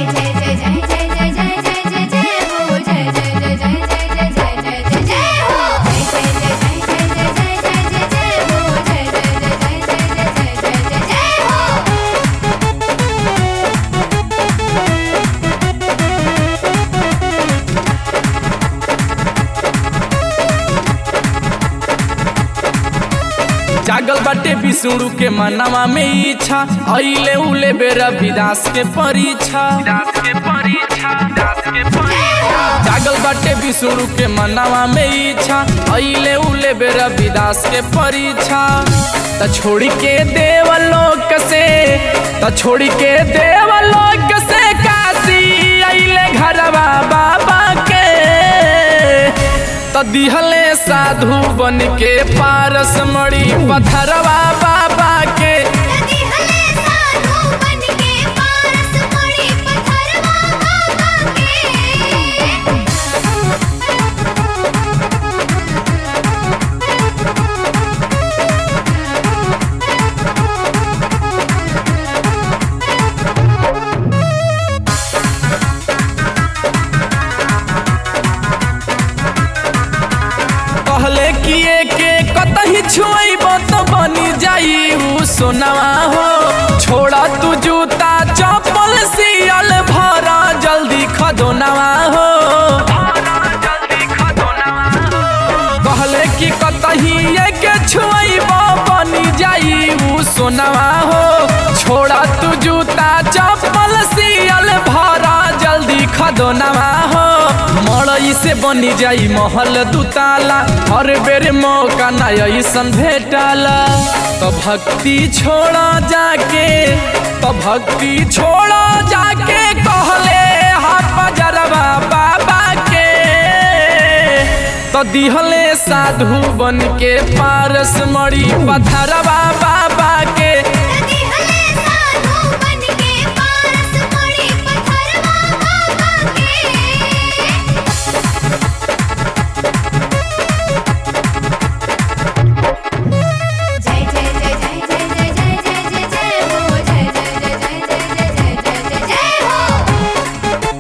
जय जय जय जय जय जय जय जय जय जय हो जय जय जय जय जय जय जय जय जय जय हो जय जय जय जय जय जय जय जय जय जय हो जय जय जय जय जय जय जय जय जय हो जागल बाटे विष्णु के मनवा में इच्छा अइले उले बेरा विदास के परीक्षा जागल बाटे विष्णु के मनवा में इच्छा अइले उले बेरा विदास के परीक्षा त छोड़ के देवलोक से त छोड़ के देवलोक से काशी अइले घरवा बाबा के त दिहले साधु बन के पारस मड़ी पथरवा बाबा के नदी हले साधु बन के पारस पड़ी पत्थरवा बाबा के कहले किए के कतही छुएब तो बनी जाई उ सोनवा हो छोड़ा तू जूता चप्पल सियल भरा जल्दी खदोनवा हो कहले कि कतही के छुएब बनी जाई उ सोनवा हो छोड़ा तू जूता चप्पल सियल भरा जल्दी खदोनवा हो मड़ई से बनी जाई महल दुताला हर बेर मौका ना ऐसन भेटाला तो भक्ति छोड़ा जाके तो भक्ति छोड़ा जाके कहले हा बजरवा बाबा के तो दिहले साधु बन के पारस मड़ी पथरवा बाबा के नदी हले साधु बन के पारस पड़ी पत्थरवा बाबा के जय जय जय जय जय जय जय जय जय जय हो जय जय जय जय जय जय जय जय जय हो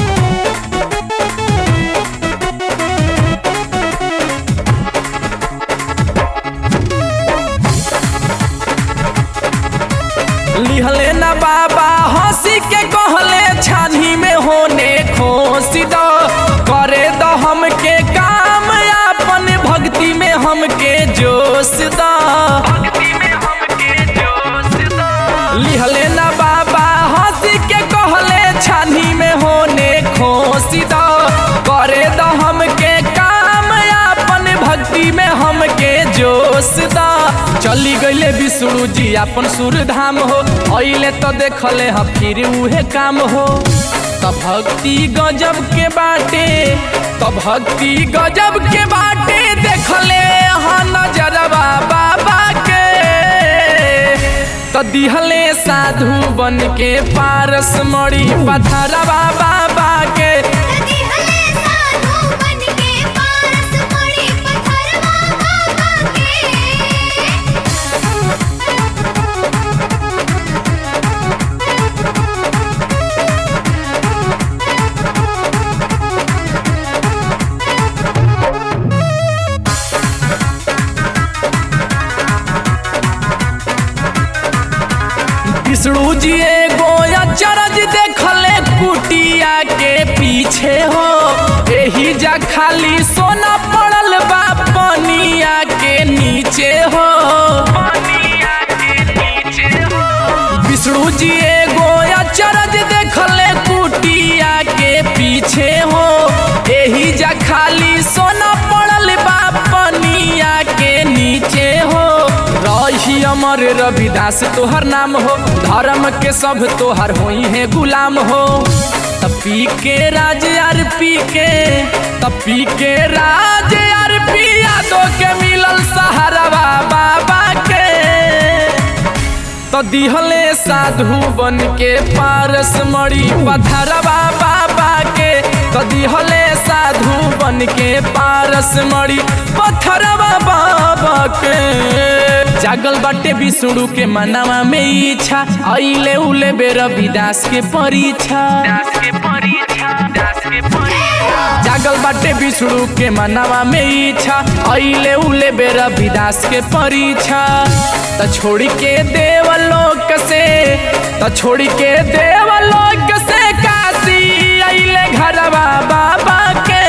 लिहले ना बाबा हंसी के कहले छानी में होने खोसी दो करे दो हमके काम अपन भक्ति में हमके जोश दो लिहले ना बाबा हंसी के कहले छानी में होने खोसी दो करे दो हमके काम अपन भक्ति में हमके जोश दा चली गईले विष्णु जी अपन सुर धाम हो अइले तो देखले ह फिर उहे काम हो त भक्ति गजब के बाटे त भक्ति गजब के बाटे देखले ह नजरवा बाबा के त दिहले साधु बन के पारस मड़ी पथरवा बाबा के नदी हले साधु बन के पारस पड़ी पत्थरवा बाबा के विष्णु जी एगो अचरज देखले कुटिया के पीछे हो एही जा खाली सोना पड़ल बा पनिया के नीचे हो विष्णु जी एगो अचरज देखले कुटिया के पीछे हो एही जा खाली सोना पड़ल बा पनिया के नीचे हो रही अमर रविदास तोहर नाम हो धर्म के सब तोहर होई है गुलाम हो तपी के राज यार पी के तपी के राज यार पी यादों के मिलल सहारवा बाबा के तो दिहले साधु बन के पारस मड़ी पथरवा बाबा के तो दिहले साधु बन के पारस मड़ी पथरवा बाबा के जागल बाटे विष्णु के मनवा में इच्छा अइले उले बेर विदास के परीक्षा जागल बाटे विष्णु के मनवा में इच्छा अइले उले बेर विदास के परीक्षा त छोड़ के देवलोक से त छोड़ के देवलोक से काशी अइले घरवा बाबा के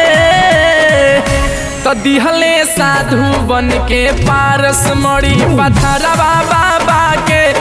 त दिहले साधु बन के पारस मड़ी पथरवा बाबा के